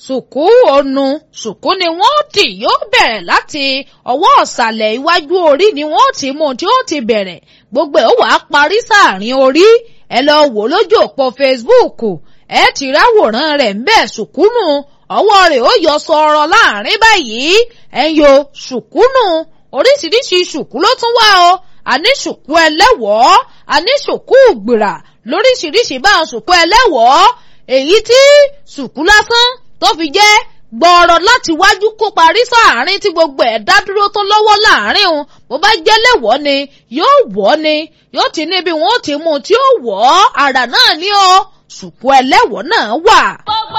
sùkú ònu sùkú ni wọ́n tì yóò bẹ̀rẹ̀ láti ọwọ́ ọ̀sàlẹ̀ iwájú orí ni wọ́n ti mú tí ó ti bẹ̀rẹ̀ gbogbo ẹ̀ ó wàá parí sáàrin orí ẹ lọ wò lójú òpó Facebook ẹ ti ráwòrán rẹ̀ ń bẹ̀ sùkúnù ọwọ́ rẹ̀ ó yọ sọ̀rọ̀ láàrin báyìí ẹ̀ ń yo sùkúnù oríṣiríṣi sùkú ló tún wá o àní sùkú ẹlẹ́wọ̀ọ́ àní sùkú gbìrà lóríṣiríṣi báwọn sùkú ẹlẹ́wọ̀ọ́ èyí tí sùkú lásán tó fi jẹ́ gbọ́ọ̀rọ̀ láti wájú kó parí sáàárín tí gbogbo ẹ̀ dá dúró tó lọ́wọ́ láàárín òun bó bá jẹ́ lẹ́wọ̀ọ́ ni yóò wọ̀ ni yóò ti níbi wọn ó ti mú tí ó wọ̀ ọ́ àrà náà ni ó sùkú ẹlẹ́wọ̀ọ́ náà wà. gbogbo